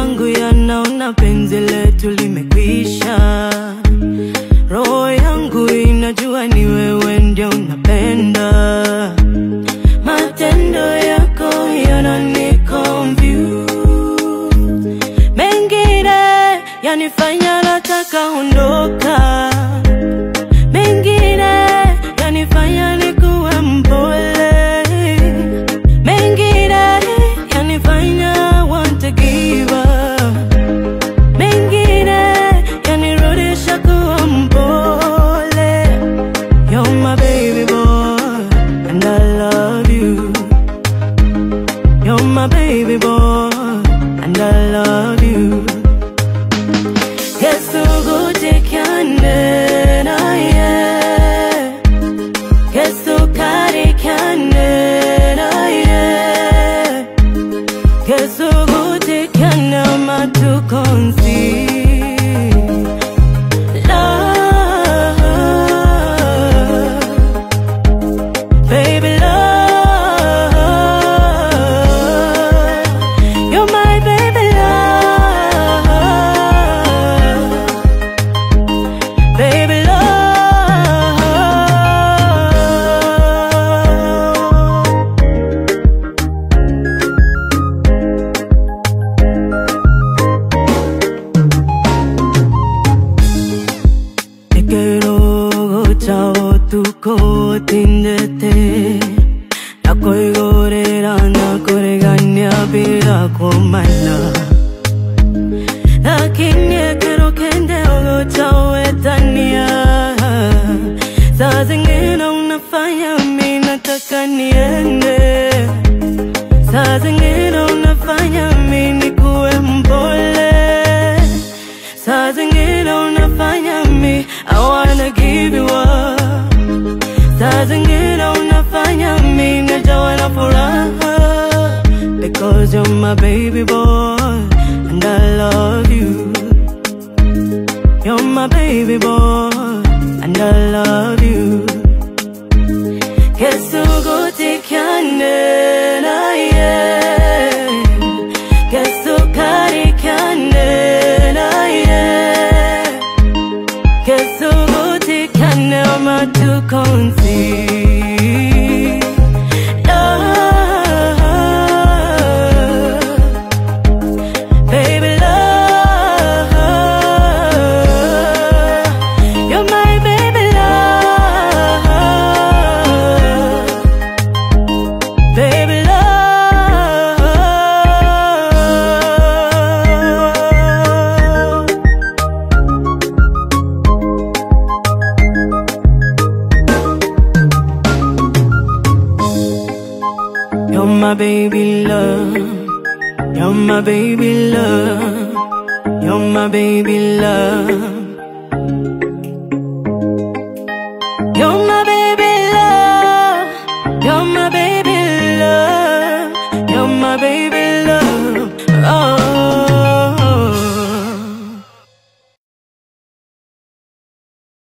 yangu yanaona penzi letu limekwisha. Roho yangu inajua ni wewe ndio unapenda. Matendo yako yanani confuse. Mengine yanifanya nataka ondoka. Mengine yanifanya nikuwe mpole. Mengine yanifanya want to give up. Mengine yanirudisha kuwa mpole. You're my baby boy, and I love you. You're my baby boy, and I love you. Kesugutikyane naye, kesukarikane naye, kesugutikane amatukonsi. Love, baby love, you're my baby love, baby love. Te quiero chao tuko tindete Nakoigorera nakoregania bila kumana Lakini quiero kende ogo chao etania Saa zingine unafanya mi nataka niende Saa zingine unafanya mi nikuwe mpole Saa zingine unafanya mi I wanna give you up Saa zingine unafanya mi najawa na furaha Because you're my baby boy And I love you You're my baby boy And I love you Kesugutikyane naye Kesukarikane naye Kesugutikane amatukonsi Love, baby love, you're my baby love, baby love. You're my baby love. You're my baby love. You're my baby love.